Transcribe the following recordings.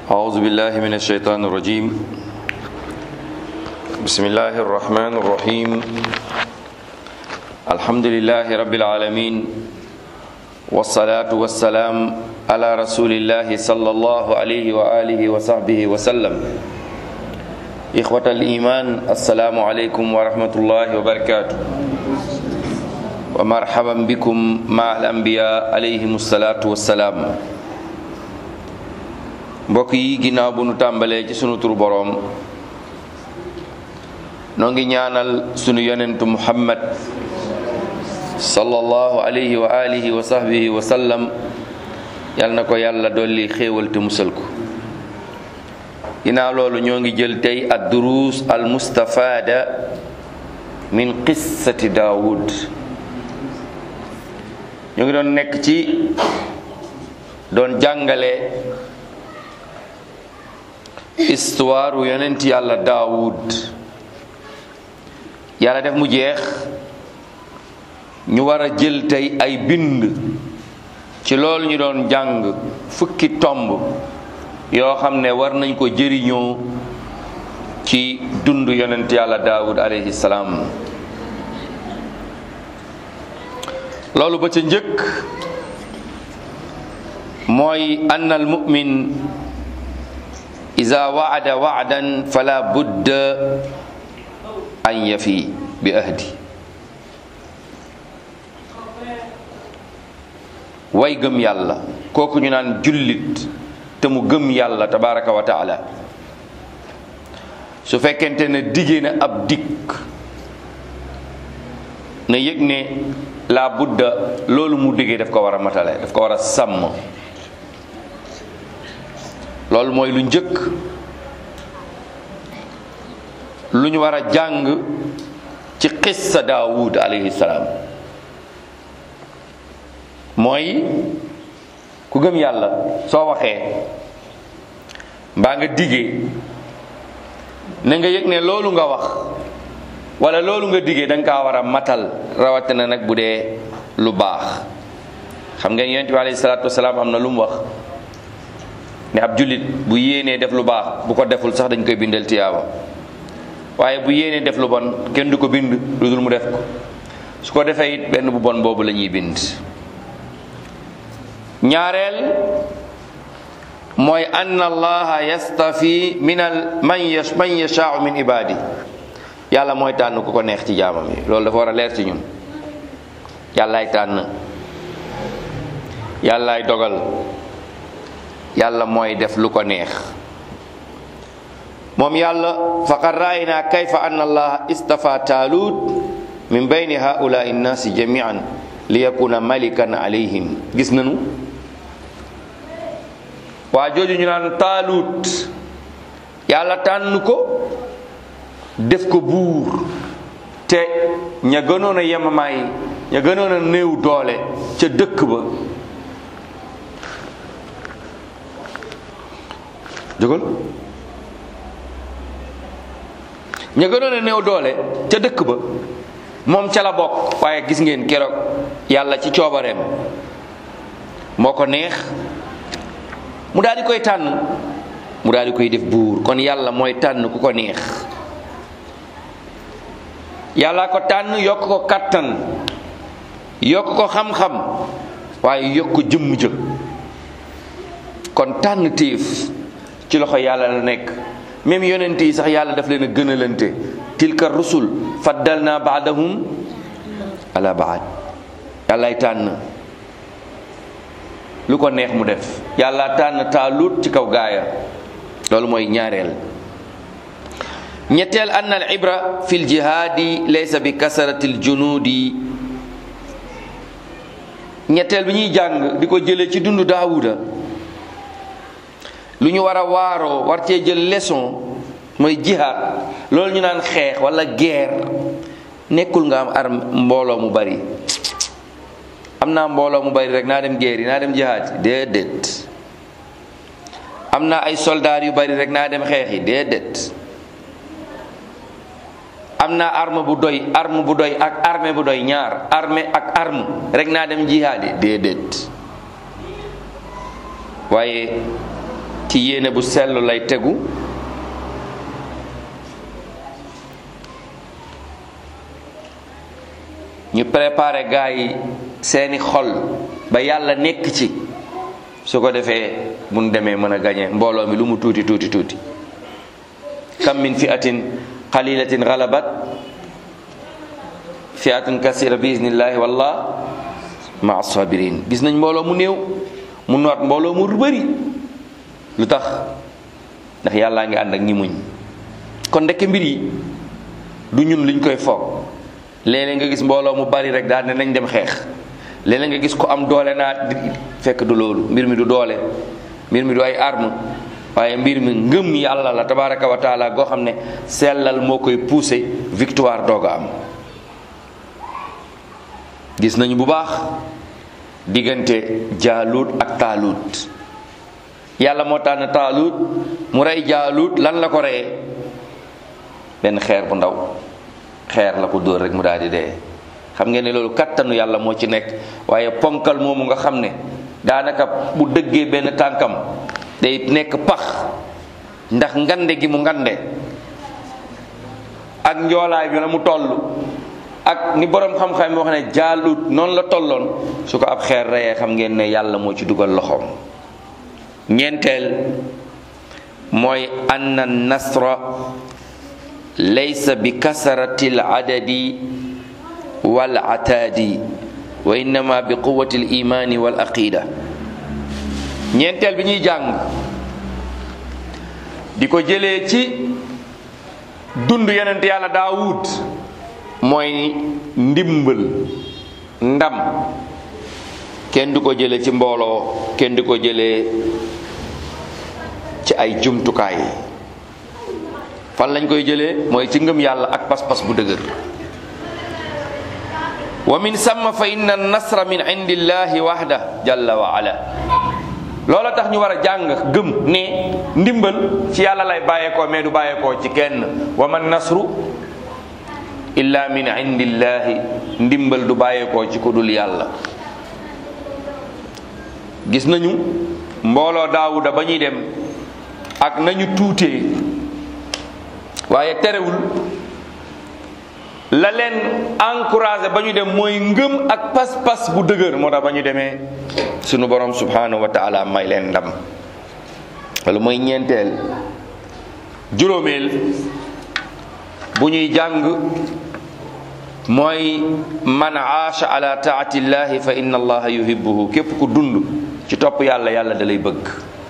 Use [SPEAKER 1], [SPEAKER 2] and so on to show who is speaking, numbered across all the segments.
[SPEAKER 1] أعوذ بالله من الشيطان الرجيم بسم الله الرحمن الرحيم الحمد لله رب العالمين والصلاة والسلام على رسول الله صلى الله عليه وآله وصحبه وسلم إخوة الإيمان السلام عليكم ورحمة الله وبركاته ومرحبا بكم مع الأنبياء عليهم الصلاة والسلام mbokk yi ginnaaw bu nu tàmbalee ci sunu tur boroom noo ngi ñaanal sunu yonentu muhammad sallallahu alayhi wa alihi wa sahbihi wa sallam yal na ko yàlla dolli xéewal te musal ko ginnaaw loolu ñoo ngi jël tey ad duruus al mustafaada min qissati daawud ñoo ngi doon nekk ci doon jàngale histoire yonent yàlla daawud yàlla def mu jeex ñu war a jël tey ay bind ci loolu ñu doon jàng fukki tomb yoo xam ne war nañ ko jëriñoo ci dund yonent yàlla daawud alayhi salaam loolu ba ca njëkk mooy ann al mu'min ida waada waadan fala budda an yafi bi ahdi way gëm yàlla kooku ñu naan jullit te mu gëm yàlla tabaraka wa taala su fekkente ne diggee na ab dikk na yëg ne la budda loolu mu diggee daf ko war a matale daf ko war a sàmm loolu mooy lu njëkk lu ñu war a jàng ci qissa daawud alayhi salaam mooy ku gëm yàlla soo waxee mbaa nga digee na nga yëg ne loolu nga wax wala loolu nga digee da nga kaa war a matal rawatina nag bu dee lu baax xam ngeen yonent bi alayhi salaatu wasalaam am na lu mu wax ne ab jullit bu yéenee def lu baax bu ko deful sax dañ koy bindal tiyaaba waaye bu yéenee def lu bon kenn du ko bind lu dul mu def ko su ko defee it benn bu bon boobu la ñuy bind ñaareel mooy ann allaha yastafi min al man yash man yashaau min ibadi yàlla mooy tànn ku ko neex ci jaamam yi loolu dafa war a leer ci ñun yàllaay tànn yàllaay dogal yàlla mooy def lu ko neex moom yàlla faqad raayna kayfa anna allaha istafa taalut min bayni haulai nnaasi jamian li yakuna malikan alayhim gis nanu waa jooju ñu naan taalut yàlla tànn ko def ko buur te ña gënoon a yemamaay ña gënoon a néew doole ca dëkk ba jógal ña gënoon a néew doole ca dëkk ba moom ca la bokk waaye gis ngeen keroog yàlla ci coobareem moo ko neex mu daal di koy tànn mu daal di koy def buur kon yàlla mooy tànn ku ko neex yàlla ko tànn yokk ko kattan yokk ko xam-xam waaye yokk ko jëmm jë kon tànn téef ci loxo yàlla la nekk même yonent yi sax yàlla daf leen a gënalante tilka rusul faddalna baadahum ala baad yàllaay tànn lu ko neex mu def yàlla tànn taalut ci kaw gaaya loolu mooy ñaareel ñetteel ann al ibra fi l jihaadi laysa bi kasarati l junudi ñetteel bi ñuy jàng di ko jëlee ci dundu daawuda lu ñu war a waaroo war cee jël leçon mooy jihaad loolu ñu naan xeex wala guerre nekkul nga am arme mbooloo mu bari am naa mbooloo mu bari rek naa dem guerre yi naa dem jihaad yi déedéet am naa ay soldaar yu bari rek naa dem xeex yi déedéet am naa arme bu doy arme bu doy ak armée bu doy ñaar armée ak arme rek naa dem jihaad yi déedéet waaye ci yéene bu sell lay tegu ñu préparé gaa yi seeni xol ba yàlla nekk ci su ko defee buñ demee mën a gañe mbooloo mi lu mu tuuti tuuti tuuti kam min fi'atin qalilatin ghalabat fi'atun kasira bi iznillahi wallah ma sabirin gis nañ mbooloo mu néew mu noot mbooloo mu bëri lu tax ndax yàllaa ngi ànd ak ñi muñ kon ndekk mbir yi du ñun liñ koy foog léeg-léeg nga gis mbooloo mu bari rek daal ne nañ dem xeex léeg-léeg nga gis ko am doole naa fekk du loolu mbir mi du doole mbir mi du ay arme waaye mbir mi ngëm yàlla la tabaraka wa taala goo xam ne sellal moo koy poussé victoire doog a am gis nañu bu baax diggante jaalut ak taalut yàlla moo tànn taalut mu rey jaalut lan la ko reyee benn xeer bu ndaw xeer la ko dóor rek mu daal di dee xam ngeen ne loolu kattanu yàlla moo ci nekk waaye ponkal moomu nga xam ne daanaka bu dëggee benn tànkam day nekk pax ndax ngande gi mu ngande ak njoolaay bi na mu toll ak ni borom xam-xam yi wax ne jaalut noonu la tolloon su ko ab xeer reyee xam ngeen ne yàlla moo ci dugal loxoom ñeenteel mooy anna nasra laysa bi kasarati al adadi wal ataadi wa innama bi quwati al imani wal aqida ñeenteel bi ñuy jàng di ko jëlee ci dund yonent yàlla daawud mooy ndimbal ndam kenn du ko jëlee ci mbooloo kenn du ko jëlee ci ay jumtukaay fan lañ koy jëlee mooy ci ngëm yàlla ak pas-pas bu dëgër wa min samma fa inna nasra min indillahi wahda jalla wa ala loola tax ñu war a jàng gëm ne ndimbal ci yàlla lay bàyyeekoo mais du bàyyeekoo ci kenn wa man nasru illa min indillahi ndimbal du bàyyeekoo ci ku dul yàlla gis nañu mbooloo daawuda ba ñuy dem ak nañu tuutee waaye terewul la leen encouragé ba ñu dem mooy ngëm ak pas-pas bu dëgër moo tax ba ñu demee sunu borom subhanahu wa taala may leen ndam wala mooy ñeenteel juróomeel bu ñuy jàng mooy man aasha ala taatillahi fa inna allaha yuhibbuhu képp ku dund ci topp yàlla yàlla da lay bëgg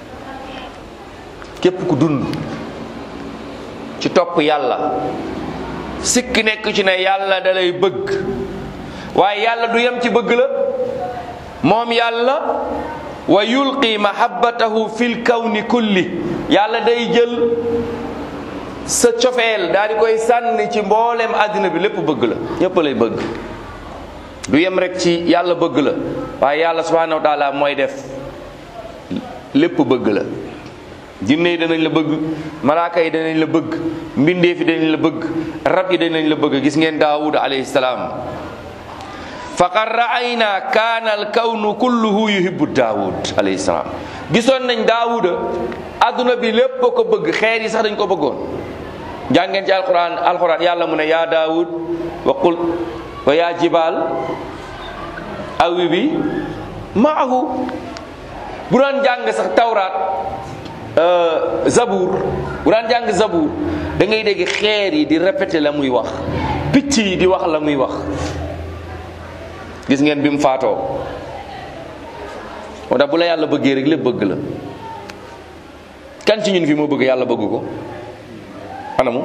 [SPEAKER 1] képp ku dund ci topp yàlla sikk nekk ci ne yàlla da lay bëgg waaye yàlla du yem ci bëgg la moom yàlla wa yulqi mahabbatahu fil kawni kulli yàlla day jël sa cofeel daal di koy sànni ci mboolem àddina bi lépp bëgg la ñépp lay bëgg du yem rek ci yàlla bëgg la waaye yàlla subhanahu wa taala mooy def lépp bëgg la jinne yi danañ la bëgg malaaka yi danañ la bëgg mbindeef yi danañ la bëgg rab yi danañ la bëgg gis ngeen daawud alayhi salaam faqad raayna kaana al kawnu kulluhu yuhibbu daawud alayhi salaam gisoon nañ daawuda adduna bi lépp ko bëgg xeer yi sax dañ ko bëggoon jàngeen ci alquran alquran yàlla mu ne yaa daawud wa qul wa yaa jibaal awi bi maahu bu daan jàng sax tawraat zabour bu daan jàng zabour da ngay dégg xeer yi di répété la muy wax picc yi di wax la muy wax gis ngeen bi mu faatoo moo tax bu la yàlla bëggee rek lépp bëgg la kan ci ñun fi moo bëgg yàlla bëgg ko anamu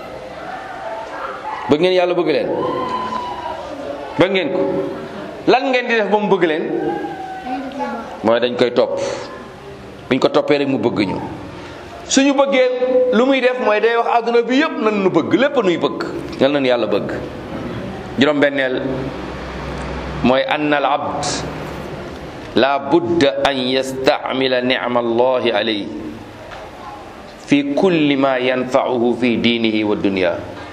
[SPEAKER 1] bëgg ngeen yàlla bëgg leen bëgg ngeen ko lan ngeen di def ba mu bëgg leen mooy dañ koy topp buñ ko toppee rek mu bëgg ñu suñu bëggee lu muy def mooy day wax àdduna bi yëpp nan nu bëgg lépp nuy bëgg yal nañu yàlla bëgg juróom-benneel mooy ann al abd la budda an yastamila nicma allahi alayhi fi kulli ma yanfauhu fi diinihi wa dunya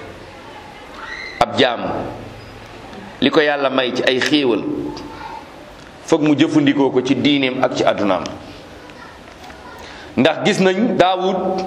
[SPEAKER 1] ab jaam li ko yàlla may ci ay xéewal foog mu jëfandikoo ko ci diineem ak ci àddunaam ndax gis nañ daawud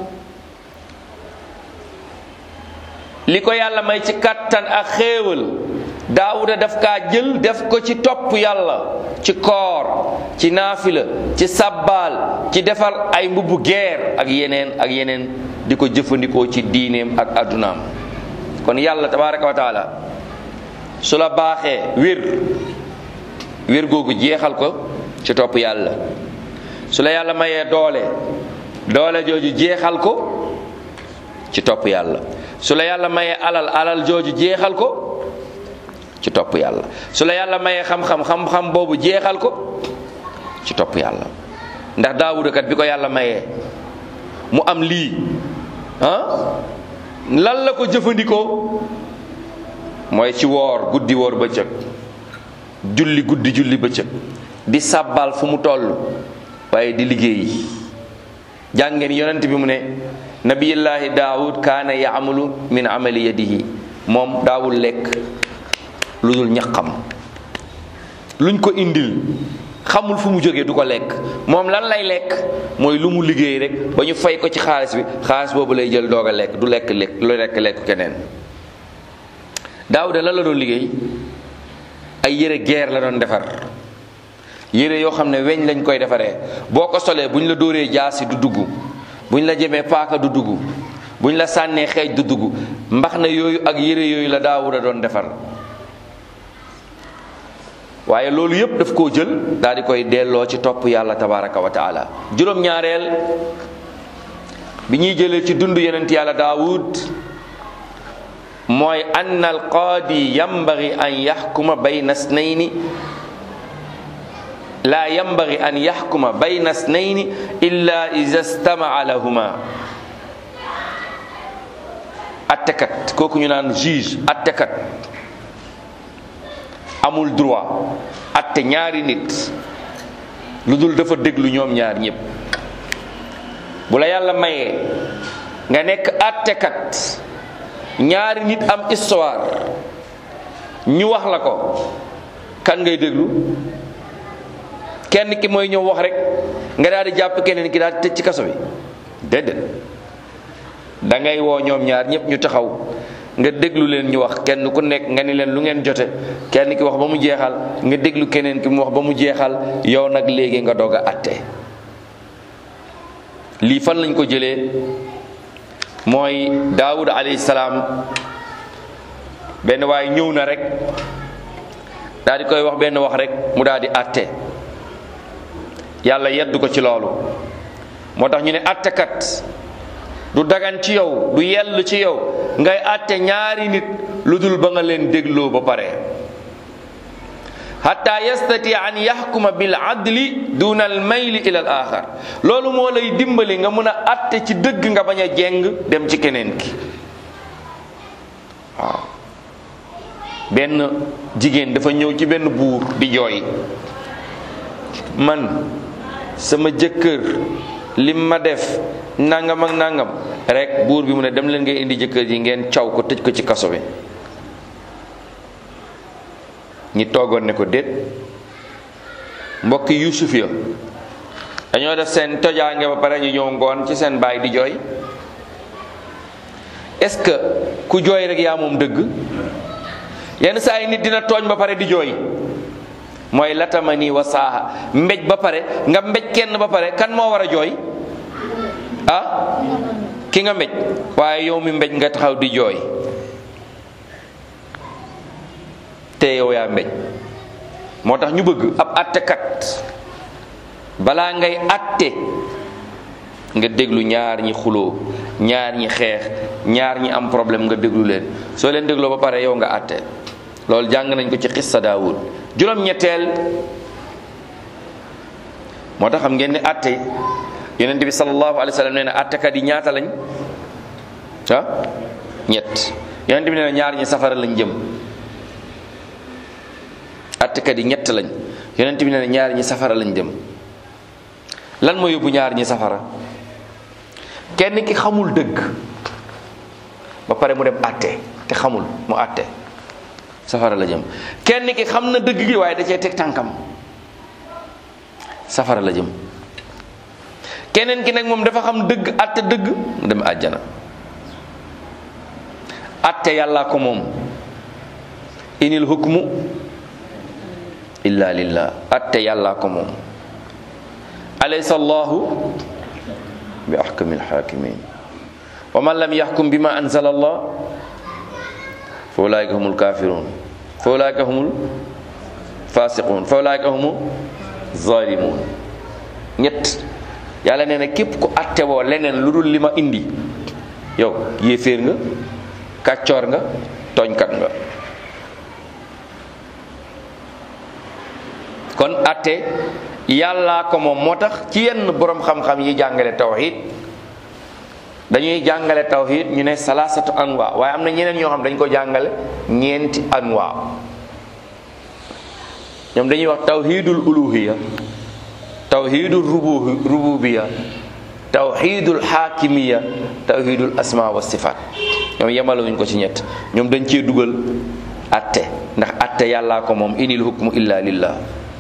[SPEAKER 1] li ko yàlla may ci kàttan ak xéewal daawuda daf kaa jël def ko ci topp yàlla ci koor ci naafila ci sabbaal ci defar ay mbubbu geer ak yeneen ak yeneen di ko jëfandikoo ci diineem ak addunaam kon yàlla tabaraka wa taala su la baaxee wér wér googu jeexal ko ci topp yàlla su la yàlla mayee doole doole jooju jeexal ko ci topp yàlla su la yàlla mayee alal alal jooju jeexal ko ci topp yàlla su la yàlla mayee xam-xam xam-xam boobu jeexal ko ci topp yàlla ndax daawuda kat bi ko yàlla mayee mu am lii ah lan la ko jëfandikoo mooy ci woor guddi woor bëccëg julli guddi julli bëccëg di sàbbal fu mu toll waaye di liggéey jàngeen yonent bi mu ne nabiyullahi daawud kaana yaamalu min amali yadihi moom daawul lekk lu dul ñaqam luñ ko indil xamul fu mu jógee du ko lekk moom lan lay lekk mooy lu mu liggéey rek ba ñu fay ko ci xaalis bi xaalis boobu lay jël doog a lekk du lekk lekk lu lekk lekk keneen daawuda lan la doon liggéey ay yére geer la doon defar yére yoo xam ne weñ lañ koy defaree boo ko solee bu ñu la dóoree jaasi du dugg bu ñu la jëmee paaka du dugg bu ñu la sànnee xeej du dugg mbax na yooyu ak yére yooyu la daawuda doon defar waaye loolu yépp daf koo jël daal di koy delloo ci topp yàlla tabaraka wa taala juróom-ñaareel bi ñuy jëlee ci dund yonent yàlla daawud mooy ann alqaadi yambagi an yaxkuma bayna snayni laa yambagi an yaxkuma bayna snayni illa ida stamaa lahuma attekat kooku ñu naan juge attekat amul droit atte ñaari nit lu dul dafa déglu ñoom ñaar ñépp bu la yàlla mayee nga nekk attekat ñaari nit am histoire ñu wax la ko kan ngay déglu kenn ki mooy ñëw wax rek nga daal di jàpp keneen ki daal di tëj ci kaso bi déedéet da ngay woo ñoom ñaar ñépp ñu taxaw nga déglu leen ñu wax kenn ku nekk nga ni leen lu ngeen jote kenn ki wax ba mu jeexal nga déglu keneen ki mu wax ba mu jeexal yow nag léegi nga doog a atte lii fan lañ ko jëlee mooy daawud alayhi salaam benn waaye ñëw na rek daal di koy wax benn wax rek mu daal di atte yàlla yeddu ko ci loolu moo tax ñu ne attekat du dagan ci yow du yell ci yow ngay àtte ñaari nit lu dul ba nga leen dégloo ba pare hatta yastati an yaxkuma bil adli duna al mayli ila al axar loolu moo lay dimbali nga mun a àtte ci dëgg nga bañ a jeng dem ci keneen ki waaw benn jigéen dafa ñëw ci benn buur di jooy man sama jëkkër lim ma def nangam ak nangam rek buur bi mu ne dem leen ngay indi jëkkër ji ngeen caw ko tëj ko ci kaso bi ñi toogoon ne ko déet mbokki yuusuf ya dañoo def seen tojaange ba pare ñu ñëw ngoon ci seen baay di jooy est-ce que ku jooy rek yaa moom dëgg yenn saa yi nit dina tooñ ba pare di jooy mooy latamani wa saaha mbéj ba pare nga mbéj kenn ba pare kan moo war a jooy ah ki nga mbéj waaye yow mi mbéj nga taxaw di jooy te yow yaa mbéj moo tax ñu bëgg ab attekat balaa ngay atte nga déglu ñaar ñi xuloo ñaar ñi xeex ñaar ñi am problème nga déglu leen soo leen dégloo ba pare yow nga atte loolu jàng nañ ko ci xissa daawud juróom-ñetteel moo tax xam ngeen ne atte yonent bi sallallahu alayhi wa sallam nee na attekat yi ñaata lañ ah ñett yonent bi nee na ñaar ñi safara lañ jëm attekat yi ñett lañ yonent bi nee na ñaar ñi safara lañ jëm lan moo yóbbu ñaar ñi safara kenn ki xamul dëgg ba pare mu dem atte te xamul mu atte safara la jëm kenn ki xam na dëgg gi waaye da cee teg tànkam safara la jëm keneen ki nag moom dafa xam dëgg atte dëgg mu dem àjjana atte yàllaa ko moom inil hukmu illa lillah atte yàllaa ko moom alaysa allahu bi ahkami alhakimin wa man lam yaxkum bima anzala allah fa ulaika humul kafirun fa ulaika humul fasiqun fa ulaika humu zalimun ñett yàlla nee na képp ku atte woo leneen lu dul li ma indi yow yéeféer nga kàccoor nga tooñkat nga kon atte yàllaa ko moom moo tax ci yenn borom xam-xam yi jàngale tawhid dañuy jàngale tawhid ñu ne salaasatu anwa waaye am na ñeneen ñoo xam dañ ko jàngale ñeenti anwa ñoom dañuy wax tawhidul uluhiya tawhidul rubu rububiya tawhidul xaakimiya tawhidul asma wa sifaat ñoom yemalewuñ ko ci ñett ñoom dañ cee dugal atte ndax atte yàllaa ko moom inil hukmu illa lillah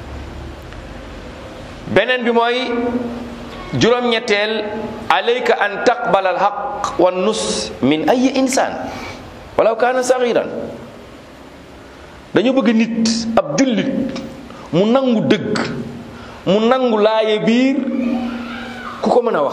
[SPEAKER 1] beneen bi mooy juróom-ñetteel alayka an taqbala alxaq wa nus min ay insaan walaw kaana sagiran dañu bëgg nit ab jullit mu nangu dëgg mu nangu laaye biir ku ko mën a wax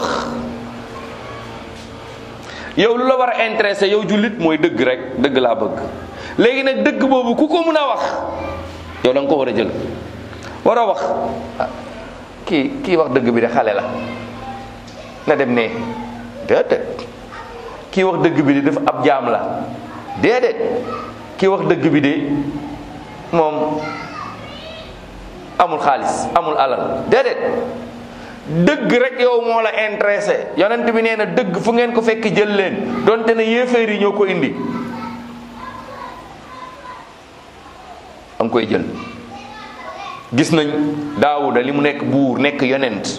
[SPEAKER 1] yow lu la war a intéressé yow jullit mooy dëgg rek dëgg laa bëgg léegi nag dëgg boobu ku ko mën a wax yow da nga ko war a jël war a wax kii kii wax dëgg bi de xale la na dem ne déedéet kii wax dëgg bi de dafa ab jaam la déedéet kii wax dëgg bi de moom amul xaalis amul alal déedéet dëgg rek yow moo la intéressé yonent bi nee na dëgg fu ngeen ko fekk jël leen donte ne yéeféer yi ñoo ko indi am koy jël gis nañ daawuda li mu nekk buur nekk yonent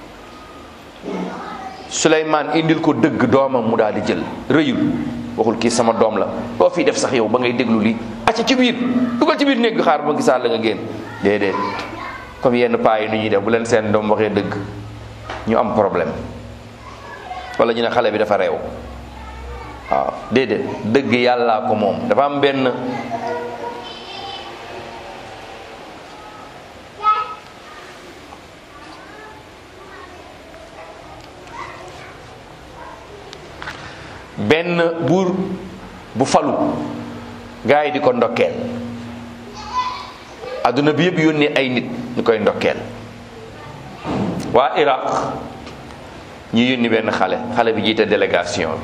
[SPEAKER 1] suleymaan indil ko dëgg doomam mu daal di jël rëyul waxul kii sama doom la loo fii def sax yow ba ngay déglu lii acca ci biir dugal ci biir néeg bi xaar ba gisaat la nga génn déedéet comme yenn paa yi nu ñuy def bu leen seen doom waxee dëgg ñu am problème wala ñu ne xale bi dafa réew waaw déedéet dëgg yàllaa ko moom dafa am benn benn buur bu falu gaa yi di ko ndokkeel adduna bi yëpp yónnee ay nit ñu koy ndokkeel waa Iraq ñu yónni benn xale xale bi jiite délégation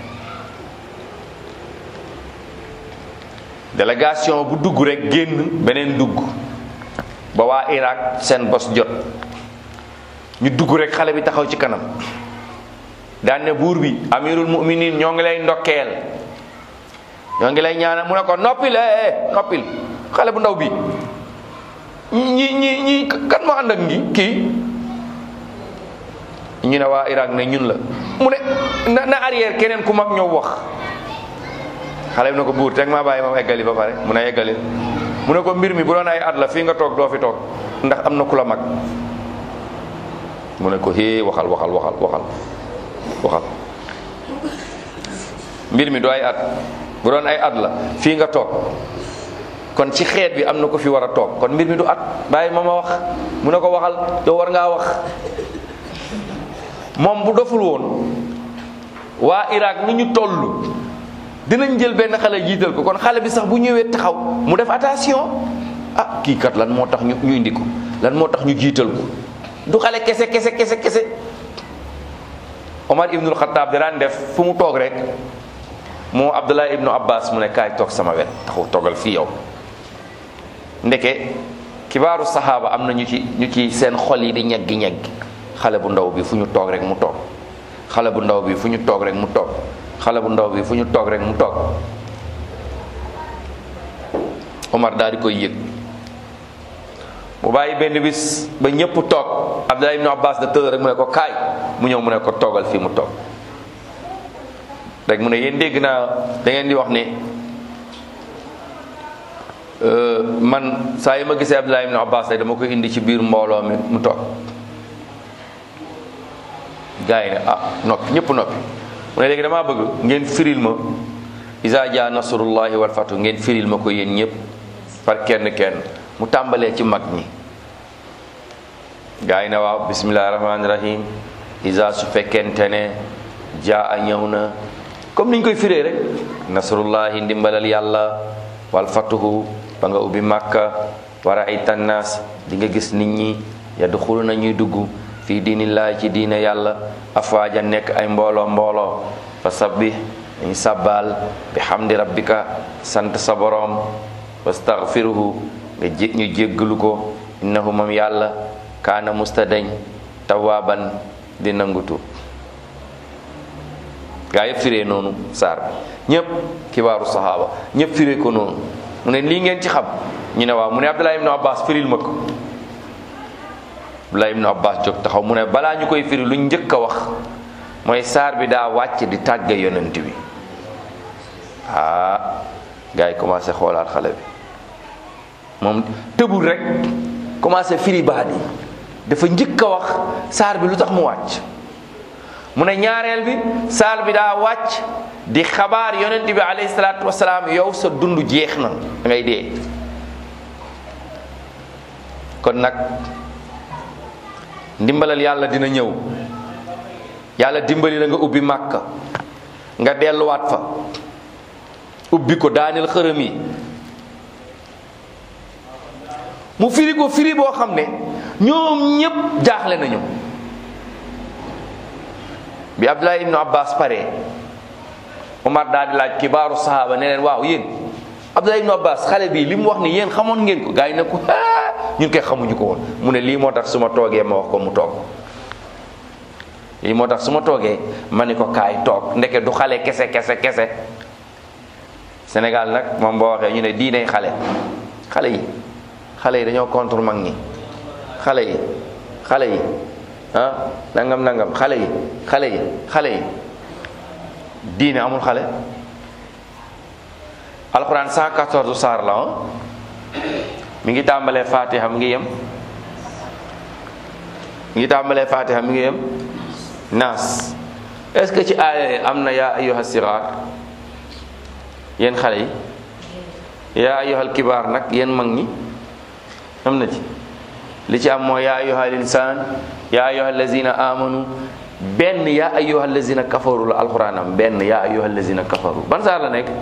[SPEAKER 1] délégation bu dugg rek génn beneen dugg ba waa Iraq seen bos jot ñu dugg rek xale bi taxaw ci kanam daan ne buur bi amirul muminin ñoo ngi lay ndokkeel ñoo ngi lay ñaanal mu ne ko noppil eh noppil xale bu ndaw bi ñi ñi ñi kan moo ànd ak ngi kii ñu ne waa Irak ne ñun la mu ne na na arrière keneen ku mag ñëw wax xale bi ne ko buur teg maa bàyyi ma eggali ba pare mu ne eggali mu ne ko mbir mi bu doon ay at la fii nga toog doo fi toog ndax am na ku la mag mu ne ko hee waxal waxal waxal waxal waxal mbir mi du ay at bu doon ay at la fii nga toog kon ci xeet bi am na ko fi war a toog kon mbir mi du at bàyyi ma ma wax mu ne ko waxal yow war ngaa wax moom bu doful woon waa Irak ni ñu toll dinañ jël benn xale jiital ko kon xale bi sax bu ñëwee taxaw mu def attention ah kii kat lan moo tax ñu ñu indi ko lan moo tax ñu jiital ko du xale kese kese kese kese Omar ibnul Xataab da daan def fu mu toog rek moo Abdullah ibnu Abbas mu ne kaay toog sama wet taxaw toogal fii yow ndeke kibaaru saxaaba am na ñu ci ñu ci seen xol yi di ñeggi ñeggi xale bu ndaw bi fu ñu toog rek mu toog xale bu ndaw bi fu ñu toog rek mu toog xale bu ndaw bi fu ñu toog rek mu toog Omar daal di koy yëg mu bàyyi benn bis ba ñëpp toog Abdullah ibnu Abbas da tëdd rek mu ne ko kaay mu ñëw mu ne ko toogal fii mu toog rek mu ne yéen dégg naa da ngeen di wax ne man saa yi ma gisee Abdullah ibnu Abbas rek dama koy indi ci biir mbooloo mi mu toog gars yi ne ah noppi ñëpp noppi mu ne léegi damaa bëgg ngeen firil ma isa ja nasrullahi wal fatu ngeen firil ma ko yéen ñëpp par kenn kenn mu tàmbalee ci mag ñi gars yi ne waaw bismillahi rahmaani rahim isa su fekkente ne jaa a ñëw na comme niñ koy firee rek nasrullahi ndimbalal yàlla wal fatuhu ba nga ubbi màkka war a ay tannaas di nga gis nit ñi yadxulu na ñuy dugg fii diinillaahi ci diine yàlla afwaaja nekk ay mbooloo mbooloo fa sabbi dañu sàbbaal bi hamdi rabbika sant sa boroom wastaghfiruhu nga jé ñu jéggalu ko innahu moom yàlla kaana mustadañ tawaaban di nangutu gaa yëpp firee noonu saar bi ñëpp kibaaru saxaaba ñëpp firee ko noonu mu ne lii ngeen ci xam ñu ne waaw mu ne Abdullah ibnu Abbas firil ma ko Abdullah ibnu Abbas jóg taxaw mu ne balaa ñu koy firi luñ njëkk a wax mooy saar bi daa wàcc di tàgge yonent bi ah gaa yi commencé xoolaat xale bi moom tëbul rek commencé firi baat yi dafa njëkk a wax saar bi lu tax mu wàcc mu ne ñaareel bi saar bi daa wàcc di xabaar yonent bi alayhi salaatu wasalaam yow sa dund jeex na da ngay dee kon nag ndimbalal yàlla dina ñëw yàlla dimbali la nga ubbi màkka nga delluwaat fa ubbi ko daaneel xërëm yi mu firi ko firi boo xam ne ñoom ñépp jaaxle nañu bi Abdullah ibnu Abbas pare Omar daal di laaj kibaaru sahaaba ne leen waaw yéen Abdullah ibnu Abbas xale bi li mu wax ni yéen xamoon ngeen ko gars yi ne ko ah ñun koy xamuñu ko woon mu ne lii moo tax su ma toogee ma wax ko mu toog lii moo tax su ma toogee ma ni ko kaay toog ndeke du xale kese kese kese Sénégal nag moom boo waxee ñu ne diiney xale xale yi xale yi dañoo contre mag ñi xale yi xale yi ah nangam nangam xale yi xale yi xale yi diine amul xale alxuraan 114 saar la ah mi ngi tàmbalee fatiha mi ngi yem mi ngi tàmbalee fatiha mi ngi yem naas est-ce que ci aaya am na yaa ayyuha siraar yéen xale yi yaa ayyuhal kibaar nag yéen mag ñi am na ci li ci am mooy yaa ayyuhal insaan yaa ayyuhal lazina amanu benn yaa ayyuhal lazina kafaru la alxuraan am benn yaa ayyuhal lazina kafaru ban saar la nekk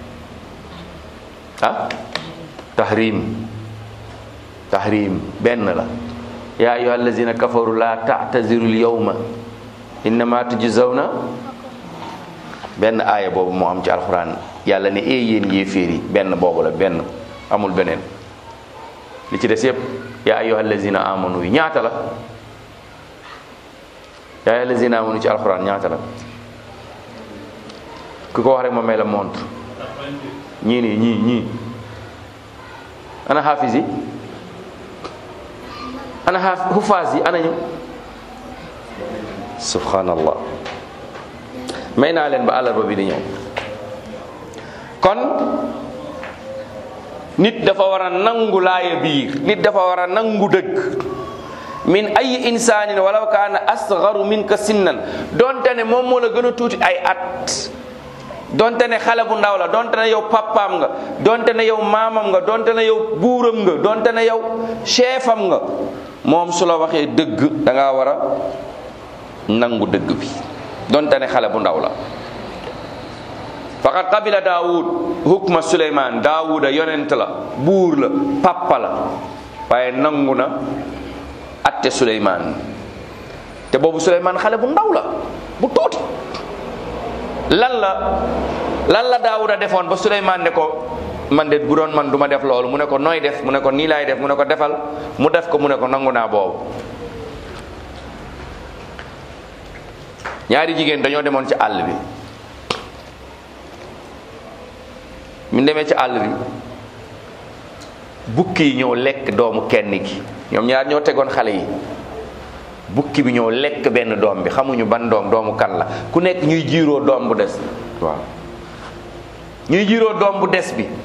[SPEAKER 1] ah tahrim tahrim benn la yaa ayyuhal lazina kafaru la ta'tazirul yawma innama tujzawna benn aaya boobu moo am ci alxuraan yàlla ne ee yéen yéeféer yi benn boobu la benn amul beneen li ci des yépp yaa ayyuhal lazina amanu yi ñaata la yaa ayyuhal lazina amanu ci alxuraan ñaata la ku ko wax rek ma may la montre ñii nii ñii ñii ana xaafis yi ana xaaf xufaas yi ana ñu subhanallah may naa leen ba àllarba bi di ñëw kon nit dafa war a nangu laaya biir nit dafa war a nangu dëgg min ay insaanin walaw kaana asgaru minka sinnan donte ne moom moo la gën a tuuti ay at donte ne xale bu ndaw la donte ne yow papaam nga donte ne yow maamam nga donte ne yow buuram nga donte ne yow chefam nga moom su la waxee dëgg da ngaa war a nangu dëgg bi donte ne xale bu ndaw la faqad qabila daawud hukma suleyman daawuda yonent la buur la papa la waaye nangu na atte suleyman te boobu suleyman xale bu ndaw la bu tuuti lan la lan la daawuda defoon ba suleyman ne ko man de bu doon man du ma def loolu mu ne ko nooy def mu ne ko nii laay def mu ne ko defal mu def ko mu ne ko nangu naa boobu ñaari jigéen dañoo demoon ci àll bi mu demee ci àll bi bukki yi ñëw lekk doomu kenn ki ñoom ñaar ñoo tegoon xale yi bukki bi ñëw lekk benn doom bi xamuñu ban doom doomu kan la ku nekk ñuy jiiroo doom bu des waaw ñuy jiiroo doom bu des bi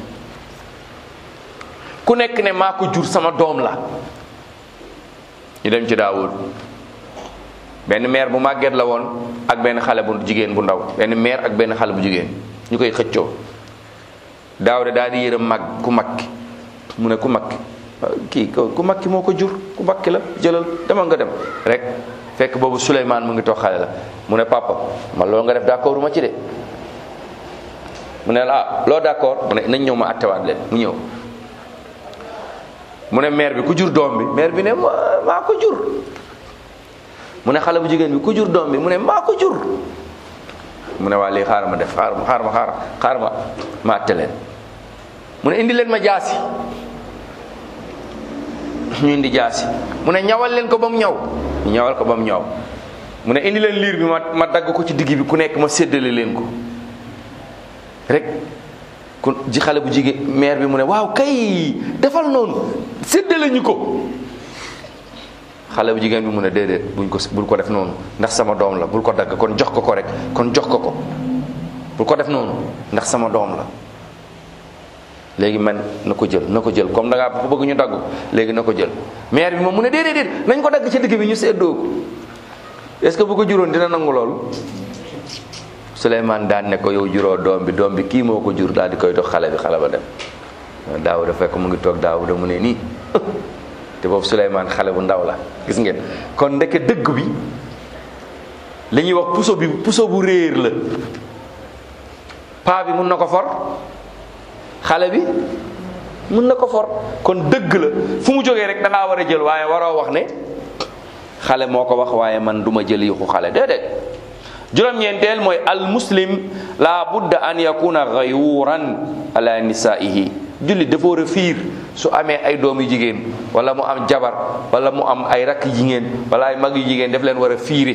[SPEAKER 1] ku nekk ne maa ko jur sama doom la ñu dem ci daawud benn meer bu màgget la woon ak benn xale bu jigéen bu ndaw benn meer ak benn xale bu jigéen ñu koy xëccoo daaw de daal di yërëm mag ku mag ki mu ne ku mag ki kii ku mag ki moo ko jur ku mag ki la jëlal demal nga dem rek fekk boobu Souleymane mu ngi toog xale la mu ne papa man loolu nga def d'accord ma ci de mu ne la ah loo d'accord mu ne nañ ñëw ma attewaat leen mu ñëw mu ne mère bi ku jur doom bi mère bi ne maa ko jur mu ne xale bu jigéen bi ku jur doom bi mu ne maa ko jur mu ne waa lii xaaral ma def xaaral ma xaaral ma xaaral ma ma atte leen mu ne indi leen ma jaasi ñu indi jaasi mu ne ñawal leen ko ba mu ñaw ñu ñawal ko ba mu ñaw mu ne indi leen liir bi ma ma dagg ko ci digg bi ku nekk ma séddale leen ko rek ku ji xale bu jigéen mère bi mu ne waaw kay defal noonu séddale ñu ko xale bu jigéen bi mu ne déedéet buñ ko bul ko def noonu ndax sama doom la bul ko dagg kon jox ko ko rek kon jox ko ko bul ko def noonu ndax sama doom la léegi man na ko jël na ko jël comme da ngaa ko bëgg ñu dagg léegi na ko jël mère bi moom mu ne déedéet déet nañ ko dagg ci digg bi ñu séddoo ko est-ce que bu ko juróon dina nangu loolu Souleymane daan ne ko yow juróo doom bi doom bi kii moo ko jur daal di koy dox xale bi xale ba dem Daawuda fekk mu ngi toog Daawuda mu ne nii te boobu Souleymane xale bu ndaw la gis ngeen kon ndeke dëgg bi li ñuy wax puso bi puso bu réer la paa bi mun na ko for xale bi mun na ko for kon dëgg la fu mu jógee rek da ngaa war a jël waaye waroo wax ne xale moo ko wax waaye man duma jël yuxu xale déedéet juróom-ñeenteel mooy al muslim la budda an yakuna ghayuran ala nisaihi jullit dafa war a fiir su amee ay doom yu jigéen wala mu am jabar wala mu am ay rakk jigéen wala ay mag yu jigéen daf leen war a fiire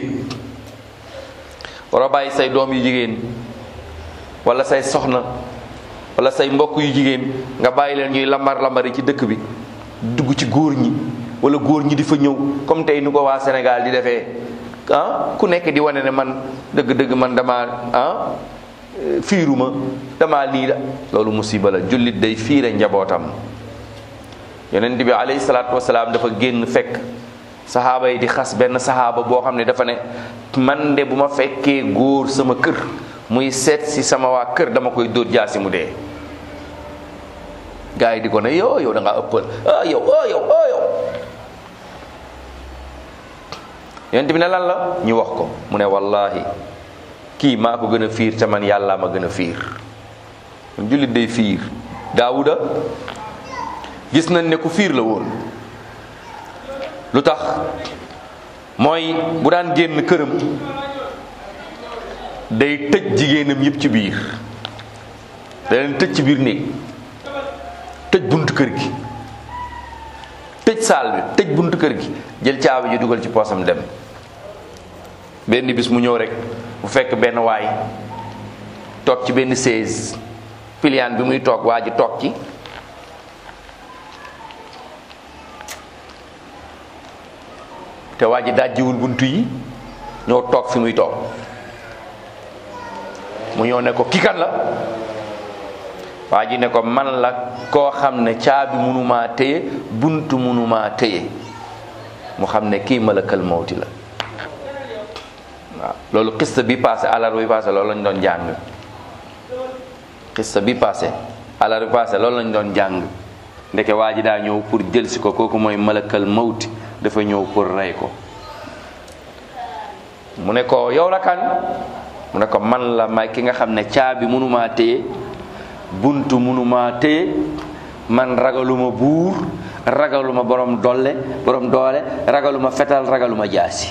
[SPEAKER 1] war a bàyyi say doom yu jigéen wala say soxna wala say mbokk yu jigéen nga bàyyi leen ñuy lambar lambari ci dëkk bi dugg ci góor ñi wala góor ñi di fa ñëw comme tey nu ko waa Sénégal di defee ah ku nekk di wane ne man dëgg-dëgg man dama ah fiiruma dama lii la loolu musiba la jullit day fiire njabootam yonent bi alayhi salaatu wasalaam dafa génn fekk saxaaba yi di xas benn saxaaba boo xam ne dafa ne man de bu ma fekkee góor sama kër muy seet si sama waa kër dama koy dóor jaasi mu dee gars yi di ko ne yow yow da ngaa ëppal ah yow ah yow ah yow yonent bi ne lan la ñu wax ko mu ne wallahi kii maa ko gën a fiir te man yàlla ma gën a fiir jullit day fiir daawuda gis nañ ne ku fiir la woon lu tax mooy bu daan génn këram day tëj jigéenam yëpp ci biir da leen tëj ci biir néeg tëj buntu kër gi tëj saal bi tëj buntu kër gi jël caabi ji dugal ci poosam dem benn bis mu ñëw rek bu fekk benn waay toog ci benn chaise piliyaan bi muy toog waa ji toog ci te waa ji dajjiwul buntu yi ñëw toog fi muy toog mu ñëw ne ko kii kan la waa ji ne ko man la koo xam ne caabi munumaa téye buntu munumaa téye mu xam ne kii malakal mawti la waaw loolu xista bi passé alar bi passé loolu lañ doon jàng xista bi passé alar bi passé loolu lañ doon jàng ndeke waa ji daa ñëw pour jël si ko kooku mooy malakal mawti dafa ñëw pour rey ko mu ne ko yow la kan mu ne ko man la may ki nga xam ne caabi munumaa téye buntu munumaa téye man ragaluma buur ragaluma borom dolle borom doole ragaluma fetal ragaluma jaasi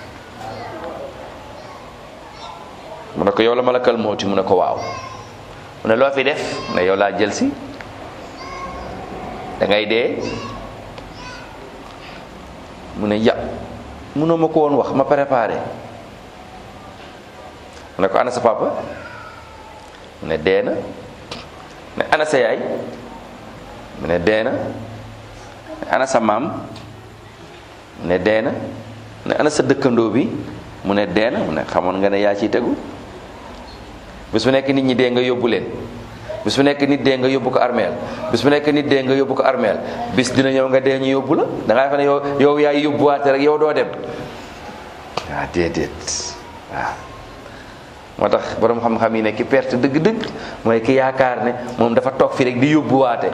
[SPEAKER 1] mu ne ko yow la malakal mawti mu ne ko waaw mu ne loo fi def mu ne yow laa jël si da ngay dee mu ne ya munoo ma ko woon wax ma préparé mu ne ko ana sa papa mu ne dee na ne ana sa yaay mu ne dee na ne ana sa maam mu ne dee na ne ana sa dëkkandoo bi mu ne dee na mu ne xamoon nga ne yaa ciy tegu bis bu nekk nit ñi dee nga yóbbu leen bis bu nekk nit dee nga yóbbu ko armeel bis bu nekk nit dee nga yóbbu ko armeel bis dina ñëw nga dee ñu yóbbu la da ngaa xam ne yow yow yaay yóbbuwaate rek yow doo dem waaw déedéet waaw moo tax borom xam-xam yi ne ki perte dëgg-dëgg mooy ki yaakaar ne moom dafa toog fi rek di yóbbuwaate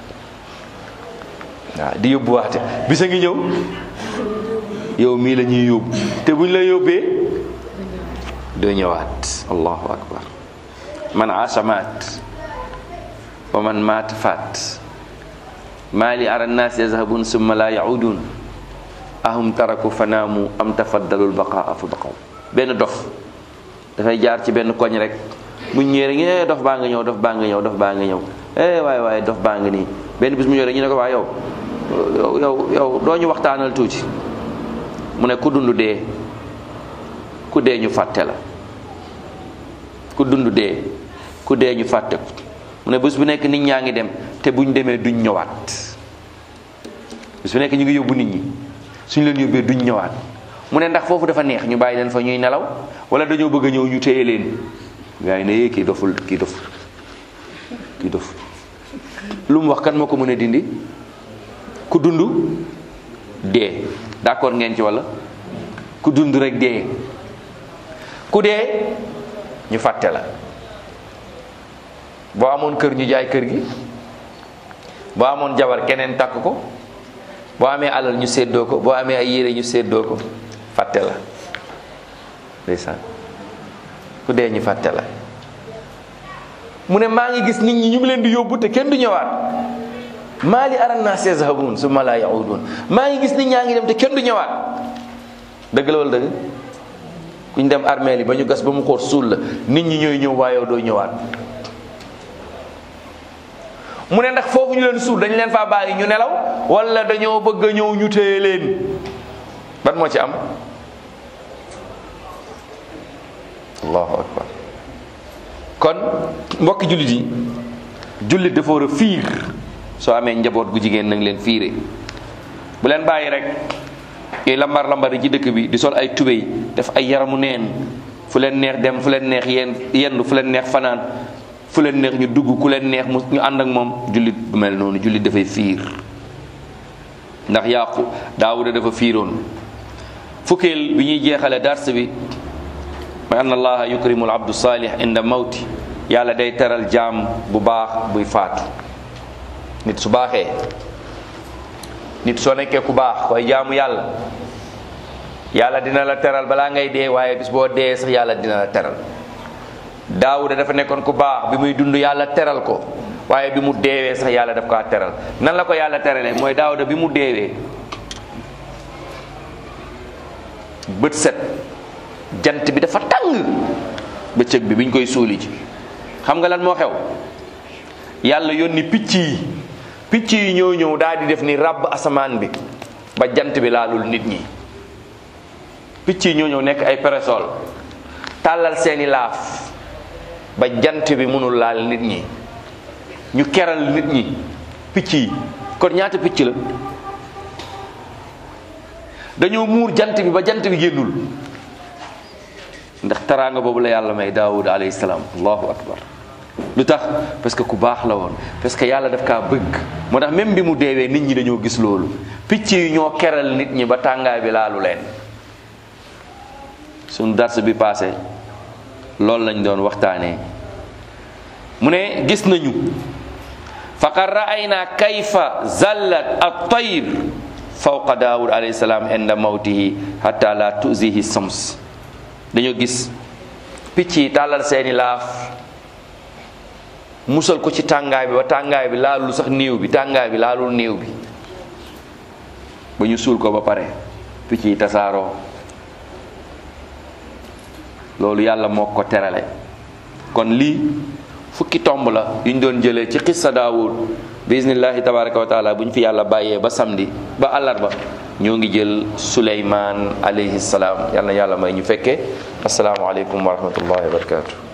[SPEAKER 1] waaw di yóbbuwaate bisa ngi ñëw yow mii la ñuy yóbbu te buñ la yóbbee doo ñëwaat allahu akbar man aasha maat wa man maat faat maa li ara nnaas yazhabun summa la yaudun ahum taraku fanaamu am tafaddalul baqaa fa baqaw benn dof dafay jaar ci benn koñ rek mu ñëwee rek eh dof baa nga ñëw dof baa nga ñëw dof baa nga ñëw eh waaye waaye dof baa nga nii benn bis mu ñëw rek ñu ne ko waa yow yow yow yow doo ñu waxtaanal tuuti mu ne ku dund dee ku dee ñu fàtte la ku dund dee ku dee ñu fàtte ko mu ne bés bu nekk nit ñaa ngi dem te buñ demee duñ ñëwaat bés bu nekk ñu ngi yóbbu nit ñi suñ leen yóbbee duñ ñëwaat mu ne ndax foofu dafa neex ñu bàyyi leen fa ñuy nelaw wala dañoo bëgg a ñëw ñu téye leen gaa yi ne yee kii doful kii doful kii doful lu mu wax kan moo ko mën a dindi ku dund dee d'accord ngeen ci wala ku dund rek dee ku dee ñu fàtte la boo amoon kër ñu jaay kër gi boo amoon jabar keneen takk ko boo amee alal ñu séddoo ko boo amee ay yére ñu séddoo ko fàtte la ndeysaan ku dee ñu fàtte la mu ne maa ngi gis nit ñi ñu ngi leen di yóbbu te kenn du ñëwaat maa li aran naas yazhabun summa laa yaudun maa ngi gis nit ñaa ngi dem te kenn du ñëwaat dëgg la wala dëgg ku ñu dem armeel yi ba ñu gas ba mu xóot suul la nit ñi ñooy ñëw waaye yow doo ñëwaat mu ne ndax foofu ñu leen suul dañ leen faa bàyyi ñu nelaw wala dañoo bëgg a ñëw ñu téye leen ban moo ci am allahu akbar kon mbokki jullit yi jullit dafa war a fiir soo amee njaboot gu jigéen nang leen fiire bu leen bàyyi rek ñuy lambar lambar yi ci dëkk bi di sol ay tubéy def ay yaramu neen fu leen neex dem fu leen neex yenn yenn fu leen neex fanaan fu leen neex ñu dugg ku leen neex mu ñu ànd ak moom jullit du mel noonu jullit dafay fiir ndax yàqu daawuda dafa fiiroon fukkeel bi ñuy jeexale dars bi mooy anna allaha yukrimu al abdu salih inda mawti yàlla day teral jaam bu baax buy faatu nit su baaxee nit soo nekkee ku baax koy jaamu yàlla yàlla dina la teral balaa ngay dee waaye bis boo dee sax yàlla dina la teral daawuda dafa nekkoon ku baax bi muy dund yàlla teral ko waaye bi mu deewee sax yàlla daf kaa teral nan la ko yàlla teralee mooy daawuda bi mu deewee bët set jant bi dafa tàng bëccëg bi biñ koy suuli ci xam nga lan moo xew yàlla yónni picc yi picc yi ñoo ñëw daal di def ni ràbb asamaan bi ba jant bi laalul nit ñi picc yi ñoo ñëw nekk ay parasol tàllal seeni laaf ba jant bi mënul laal nit ñi ñu keral nit ñi picc yi kon ñaata picc la dañoo muur jant bi ba jant bi génnul ndax taraanga boobu la yàlla may daawud alayhi salaam allahu akbar lu tax parce que ku baax la woon parce que yàlla daf kaa bëgg moo tax même bi mu deewee nit ñi dañoo gis loolu picc yi ñoo keral nit ñi ba tàngaay bi laalu leen suñu dars bi passé loolu lañ doon waxtaanee mu ne gis nañu faqad ra'ayna kayfa zallat at-tayr fawqa daawud alayhi salaam inda mawtihi hatta la tuzihi sams dañoo gis picc yi tàllal seeni laaf musal ko ci tàngaay bi ba tàngaay bi laalul sax néew bi tàngaay bi laalul néew bi ba ñu suul ko ba pare picc yi tasaaroo loolu yàlla moo ko terale kon lii fukki tomb la yu ñu doon jëlee ci xissa daawud bismillahi tabaraka wa taala bu ñu fi yàlla bàyyee ba samedi ba àllarba ñoo ngi jël suleymaan alayhi salaam yàlla na yàlla may ñu fekkee asalaamualeykum wa rahmatullahi wa barakatu